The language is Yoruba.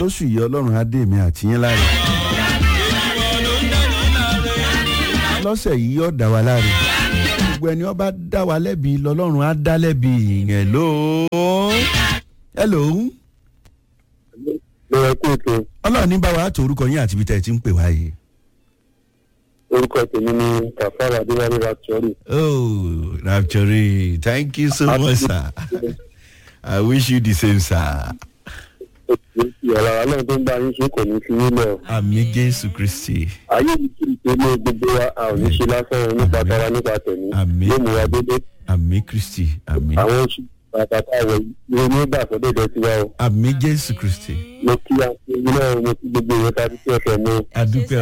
lóṣù yìí ọlọ́run á dé mi àti yín láre. lọ́sẹ̀ yìí yóò dá wa láre. gbogbo ẹni ọba dá wa lẹ́bi lọ́lọ́run á dá lẹ́bi hello. hello. mo rẹ kó ètò ọlọ́run ní bá wa tó orúkọ yín àti ibi tẹ́ ẹ ti ń pè wá yìí. orúkọ tèmi ní kàfàrà adéwálé látọrí. oh rapture thank you so much sir. i wish you the same sir. ìyàrá ọlọ́run tó ń bá yín ṣe kò ní fi yín lọ. àmì jésù kristi. ayé mi kiri pé ní gbogbo wa a ò ní ṣe lásán o nípa tara nípa tẹ̀mí. Àmín. yóò mú wa dédé. àmì kristi àmì. àwọn oṣù bàtàkà wọ̀ yìí ní ìgbà sọ́dọ̀dọ̀ tiwa o. àmì jésù kristi. mo kí àti ẹ̀yin náà mo kí gbogbo ìwé ta títí ọ̀sẹ̀ mi. adúpẹ́